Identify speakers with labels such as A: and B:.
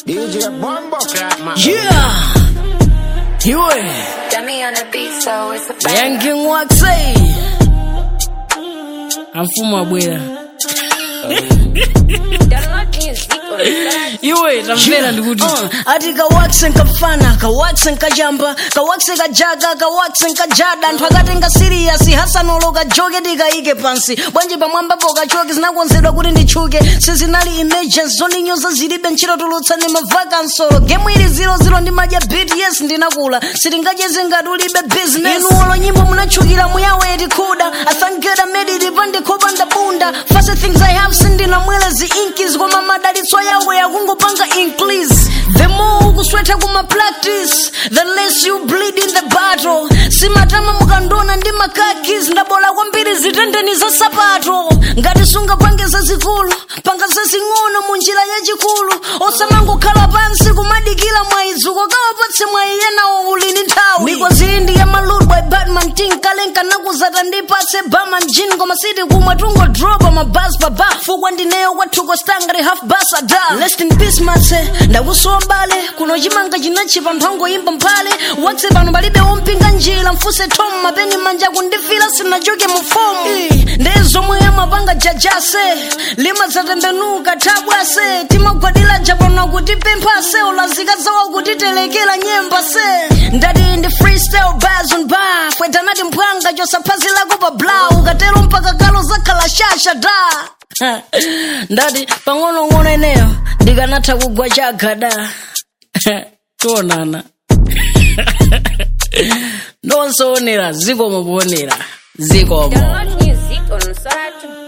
A: DJ Bombo Crack man.
B: Yeah. Iwe.
C: Dummy on the beat, so it's a bang.
B: Yankee Waxay. Amfuma bwera.
C: Download music on the
B: Iwe tamvera ndikuti.
D: Uh, ati kawakse nkafana kawakse nkajamba kawakse kajaga kawakse nkajada anthu akatenga siriyasi hasanoloka joke tikayike pansi bwanji pamwambapo kachoke zinakonzedwa kuti nditchuke sizinali emergency zondinyoza zilibe ntchito tulutsani mavakansolo gemu ili 00 ndi madya bit yes ndinakula sitingacheze ngati ulibe business inu olo nyimbo munatchukira muyawe tikhuda athangeda mediti pandikhopa ndabunda fase things i have sindinamwela zi inkis koma madalitso yawe yakungopanga increase the more ukuswetha kuma practice the less you bleed in the battle simatama mukandona ndi makakis ndabola kwambiri zitendeni za sapato ngati sungapange zazikulu panga zazing'ono mu njira yachikulu osamangokhala pansi kumadikira mwayizuko kawapatse mwayiyenawo ulini nthawi mikozili ndi ya malud by batman tinkalenka nakuzata ndipatse baman jin koma siti kumwe tungodropa mabas paba fukwa ndineyo kwathuko stangati half bas ada rest in peace matse ndakusowa bale kuno chimanga chinachipa mphongo imba mphale wakse pano palibe wompinga njira mfuse tom mapeni manja kundifira sinachoke mu fomu ndiye zomwe amapanga jajase limadzatembenuka thabwase timagwadira japano kuti pemphase ulazika zawo kutitelekera nyemba se ndati ndi freestyle bars on bar fwetanati mphwanga chosaphazilako pa bla ukatero mpaka kalo zakhala shasha da ndati pang'onong'ono ineyo ndikanatha kugwa chagada tionana nonse onera zikomo poonera zikomo
C: Download music on Soratu.